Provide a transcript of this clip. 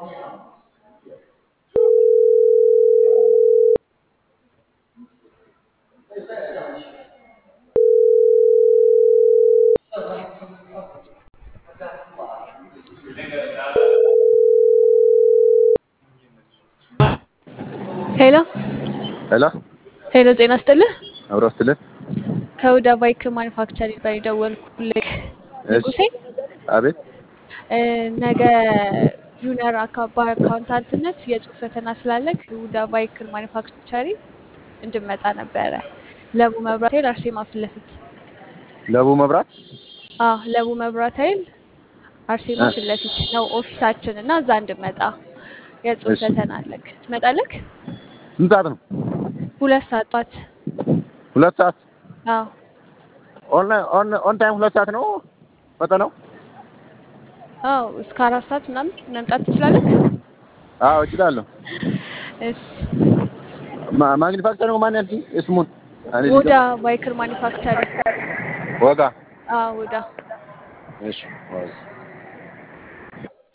ሄሎ ሄሎ ሄሎ፣ ጤና ይስጥልህ። አብሮ ስትልን ከሁዳ ባይክ ማኒፋክቸር ነበር የደወልኩልህ ንጉሴ። አቤት እ፣ ነገ ጁኒየር አካ- በአካውንታንትነት የጽሁፍ ፈተና ስላለክ ሁዳ ባይክ ማኒፋክቸሪ እንድመጣ ነበረ። ለቡ መብራት ኃይል አርሴማ ፊት ለፊት። ለቡ መብራት አዎ ለቡ መብራት ኃይል አርሴማ እ፣ ፊት ለፊት ነው ኦፊሳችን እና እዛ እንድመጣ የጽሁፍ እሺ ፈተና አለክ። ትመጣለክ? ስንት ሰዓት ነው? ሁለት ሰዓት ጧት። ሁለት ሰዓት አዎ ኦንላይን ኦን ኦን ታይም ሁለት ሰዓት ነው ፈተናው? አዎ እስከ አራት ሰዓት ምናምን መምጣት ትችላለክ? አዎ እችላለሁ። እሺ ማ- ማግኒፋክቸር ነው ማን ያልሽኝ? ስሙን እኔ ወዳ ልንገር ባይክር ማኒፋክቸሪንግ ወጋ አዎ ወዳ እሺ ዋዝ